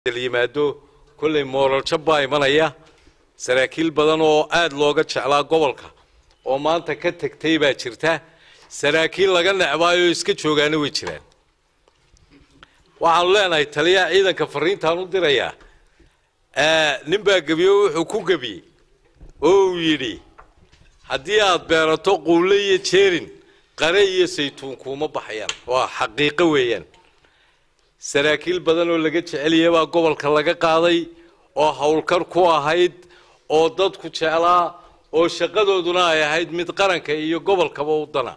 yimaado kolley mooral jab baa imanaya saraakiil badan oo aada looga jeclaa gobolka oo maanta ka tegtay baa jirta saraakiil laga necbaayo iska joogaana way jiraan waxaanu leenahay taliyaha ciidanka fariintaan u dirayaa nin baa gebiyo wuxuu ku gebiyey oo uu yidhi haddii aada beerato quulle iyo jeerin qare iyo saytuun kuuma baxayaan waa xaqiiqo weeyaan saraakiil badan oo laga jeceliya baa gobolka laga qaaday oo howlkar ku ahayd oo dadku jeclaa oo shaqadooduna ay ahayd mid qaranka iyo gobolkaba u dana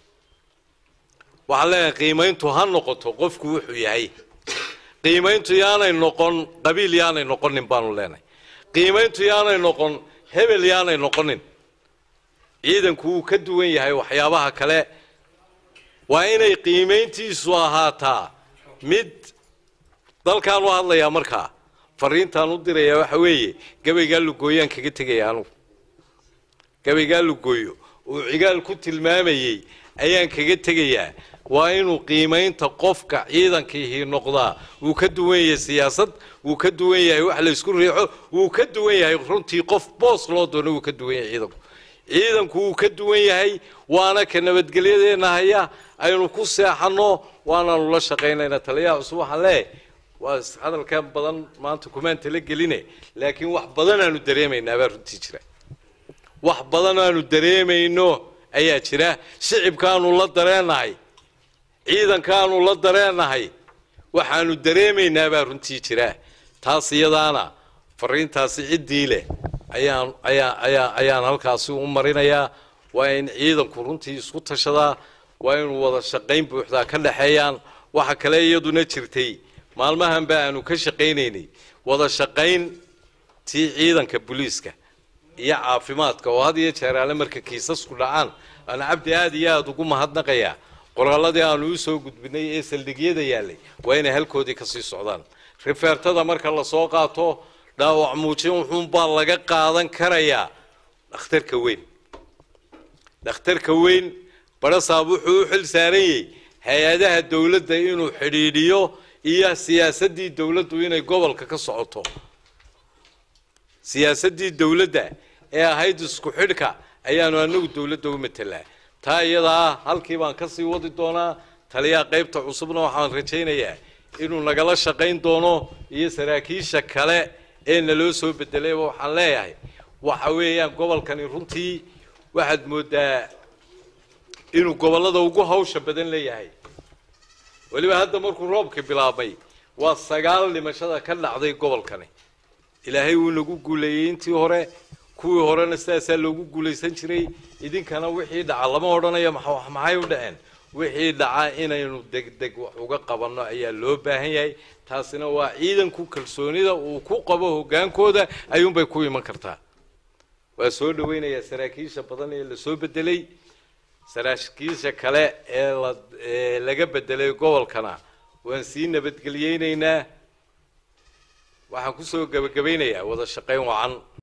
waxaan leenahay qiimayntu ha noqoto qofku wuxuu yahay qiimayntu yaanay noqon qabiil yaanay noqonin baanu leenahay qiimayntu yaanay noqon hebel yaanay noqonin ciidanku wuu ka duwan yahay waxyaabaha kale waa inay qiimayntiisu ahaataa mid dalkaan u hadlayaa markaa fariintaan u dirayaa waxa weeye gabaygaa lugooyaan kaga tegaya anugu gabaygaa lugooyo uu cigaal ku tilmaamayey ayaan kaga tegayaa waa inuu qiimaynta qofka ciidankiihii noqdaa wuu ka duwan yahay siyaasad wuu ka duwan yahay wax la isku riixo wuu ka duwan yahay runtii qof boos loo doono wuu ka duwan yahay ciidanku ciidanku wuu ka duwan yahay waana ka nabadgelyadeenna haya aynu ku seexanno waanaanu la shaqaynayna taliyaha cusub waxaan leeyahay waa hadalkan badan maanta kumaan tala geline laakiin wax badan aanu dareemaynaa baa runtii jira wax badan aanu dareemayno ayaa jira shicibkaanu la dareennahay ciidankaanu la dareennahay waxaanu dareemaynaa baa runtii jira taas iyadaana fariintaasi ciddii leh ayaan ayaa ayaa ayaan halkaasi u marinayaa waa in ciidanku runtii isku tashadaa waa inuu wada shaqayn buuxdaa ka dhexeeyaan waxa kale iyaduna jirtay maalmahan ba aanu ka shaqaynaynay wada shaqayn tii ciidanka booliiska iyo caafimaadka oo had iyo jeer alle marka kiisasku dhacaan aan cabdi aada iyo aada ugu mahadnaqayaa qoraalladii aanu usoo gudbinay ee saldhigyada yaallay waa inay halkoodii kasii socdaan rifeertada marka lasoo qaato dhaawac muujin wuxuunbaa laga qaadan karayaa dhakhtarka weyn dhakhtarka weyn barasaab wuxuu u xil saaran yahay hay-adaha dowladda inuu xidhiidhiyo iyo siyaasaddii dowladdu inay gobolka ka socoto siyaasaddii dowladda ee ahayd isku xidhka ayaanu anagu dowladda u matelaa taa iyadaa halkii baan kasii wadi doonaa taliyaha qaybta cusubna waxaan rajaynayaa inuu nagala shaqayn doono iyo saraakiisha kale ee naloo soo bedelayba waxaan leeyahay waxa weeyaan gobolkani runtii waxaad moodaa inuu gobollada ugu hawsha badan leeyahay weliba hadda markuu roobka bilaabmay waa sagaal dhimashada ka dhacday gobolkani ilaahay wuu nagu guuleeyey intii hore kuwii horena sidaasaa loogu guulaysan jiray idinkana wixii dhaca lama odhanayo maxay u dhaceen wixii dhaca inaynu degdeg wax uga qabanno ayaa loo baahan yahay taasina waa ciidanku kalsoonida uu ku qabo hogaankooda ayuunbay ku iman kartaa waa soo dhaweynayaa saraakiisha badan ee lasoo bedelay saraakiisha kale ee la ee laga bedelay gobolkana waan sii nabadgeliyeynaynaa waxaan kusoo gebagabaynayaa wada shaqayn wacan